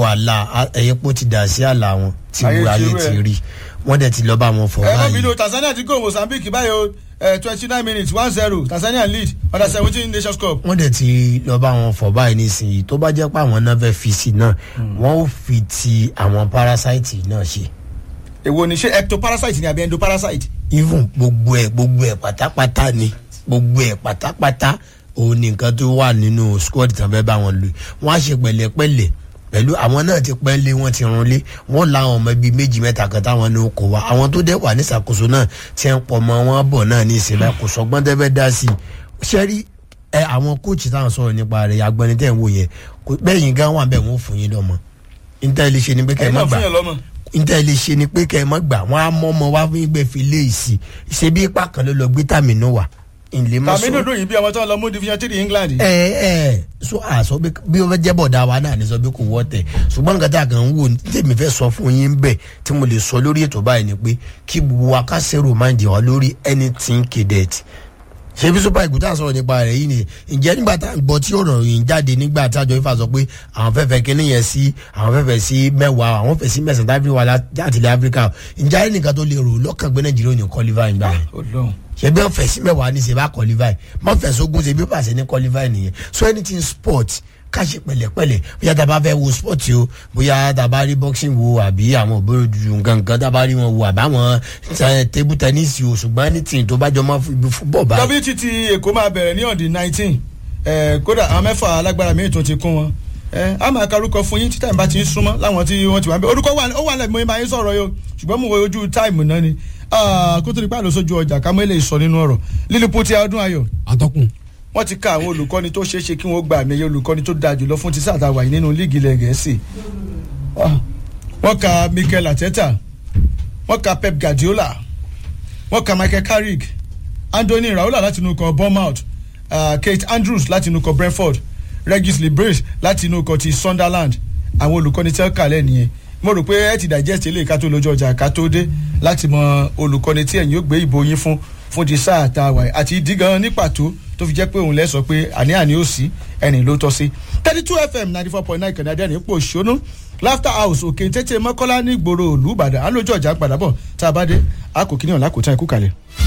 wàhálà ẹ̀yẹ́pọ̀ ti dà sí àlà wọn tí Ayé ayé ti rú ti ẹ̀. rí wọ́n dẹ̀ ti lọ bá wọn fọ̀ ẹ mọ̀ báyìí bínú tanzania ti go mozambique báyìí o twenty nine minutes one zero tanzania lead under seventeen nations cup. wọ́n dẹ̀ ti lọ bá wọn fọ̀ báyìí nísìnyí tó bá jẹ́ pé àwọn náà fẹ́ fi sí náà wọ́n ó fi ti àwọn parasite náà ṣe èwo ni ṣé ectoparasite ni àbí endoparasite. even gbogbo ẹ̀ gbogbo ẹ̀ pátápátá ni gbogbo ẹ̀ pátápátá òun ni nǹkan tó wà nínú squad tán fẹ́ bá wọn lò wọ́n á ṣe pẹ̀lẹ́pẹ̀lẹ́ pẹ̀lú àwọn náà ti pẹ́ lé wọ́n ti run lé wọ́n la àwọn ọmọ bíi méjì mẹ́ta kan táwọn ní kó wa àwọn tó dẹ̀ wà ní ìṣàkóso náà tí ń pọ̀ mọ́ wọn bọ̀ náà ní ìsinmi kò sọgbọ́n tẹ́ fẹ́ dá sí i ṣẹ́rí ẹ àwọn kóòtù táwọn sọ̀rọ̀ nípa rẹ̀ agbọ́ni tẹ̀ ń wò yẹn kò- bẹ́yìn gan wà bẹ́ẹ̀ wọ́n fún yín lọ́mọ níta ilé ṣe ni pé kẹ́ ẹ ẹ̀yin má náà gbà fún yàn lọ́mọ. níta ilé ṣe ni pé kẹ́ ẹ má gbà wọ́n á mọ́ ọmọ wá fún ìgbẹ́ fi lé ìsì ṣe bí ipa kan ló lọ gbé tàmínú wà ìlé mọ́ tàmí dùdú yìí bí ọmọ tó ń lọ mú division three england. ẹ ẹ so àṣọ bí bí wọ́n fẹ́ jẹ́ bọ̀dá wa náà ní sọ bí kò wọ́ tẹ̀ ṣùgbọ́n nǹkan tá a kàn ń wò ní tèmi fẹ́ sọ fún yín bẹ́ẹ̀ tí mo lè sọ lórí ètò báyìí ni pé kí gbogbo wa ká ṣèrò máa ń jẹ wá lórí anything cadet ṣé bí super eagles tá a sọ̀rọ̀ nípa rẹ̀ yìí ni ǹjẹ́ nígbà tá a gbọ́ tí ọ̀rọ̀ yìí ń jáde nígbà tí àjọ ifá sọ pé àwọn fẹ́ fẹ́ kíní yẹn sí àwọn fẹ́ fẹ́ sí mẹ́wàá àwọn fẹ́ sí mẹ́sàn-án tábìlì wà láti ilẹ̀ áfíríkà ǹjẹ́ ayé nìkan tó lè rò lọ́kàn gbé nàìjíríà ò ní kọ́lífà ìgbà yẹn Ọlọ́run. ṣe bí wọn fẹ sí mẹwàá ní ṣe bá qualify mọ fẹ sógun ṣe bí ó pàṣẹ ní qualify nìyẹn so anything sport ká ṣe pẹ̀lẹ́pẹ̀lẹ́ bóyá tá a bá fẹ́ wo sport o bóyá tá a bá rí boxing wo àbí àwọn òbóró dúdú nǹkan nǹkan tá a bá rí wọn wo àbáwọn eh, table tennis o ṣùgbọ́n anything tó bá jọ mọ́ ibi football bá wtt èkó máa bẹ̀rẹ̀ ní ọ̀dì nineteen kódà àwọn mẹ́fà alágbára míì tún ti kún wọn ẹ á máa karúkọ fún yín tí táìmù bá ti ń súnmọ́ láwọn tí wọ́n ti wà ń bẹ̀ orúkọ wà ó wà lẹ́nu mo máa ń sọ̀rọ̀ yìí o ṣùgbọ́n mo wo ojú táìmù náà ni Ah, kó tó di pàlọ́ sójú ọjà ká mọ́ ilé ìsọ nínú ọ̀rọ̀ lílùpọ̀ tí ọdún ayọ̀ atọ́kùn wọ́n ti ka àwọn olùkọ́ni tó ṣeé ṣe kí wọ́n gba àmì ẹ̀yẹ olùkọ́ni tó dáa jùlọ fún ti sáà tá a wà yìí nínú líìgì ilẹ̀ gẹ̀ẹ́sì Ah, wọ́n ka mikel ateta wọ́n ka pep guardiola wọ́n ka michael carrick anthony raola láti inú ikọ̀ bournemouth uh, kate andrews láti inú ikọ̀ brentford regis libres láti inú ikọ̀ ti sunderland àwọn olùkọ́ni tí wọ́n kà lẹ́ nìyẹn mo rò pé ẹ ti digest eléyìí ká tó lójú ọjà ká tó dé láti mọ olùkọ́ni tí ẹ̀yin ó gbé ìbò yín fún fún ti sáà tá a wà yìí àti ìdí gan ní pàtó tó fi jẹ́ pé òun lẹ́ sọ pé àní-àní ó sí ẹni ló tọ́ sí thirty two fm ninety four point nine kẹ̀nẹ́dẹ́ ní pò ṣónú laughter house òkè tètè mọ́kọ́lá ní ìgboro òlú ìbàdàn á lójú ọjà padà bọ̀ tá a bá dé a kò kíní ọ̀la kò tán ikú kalẹ̀.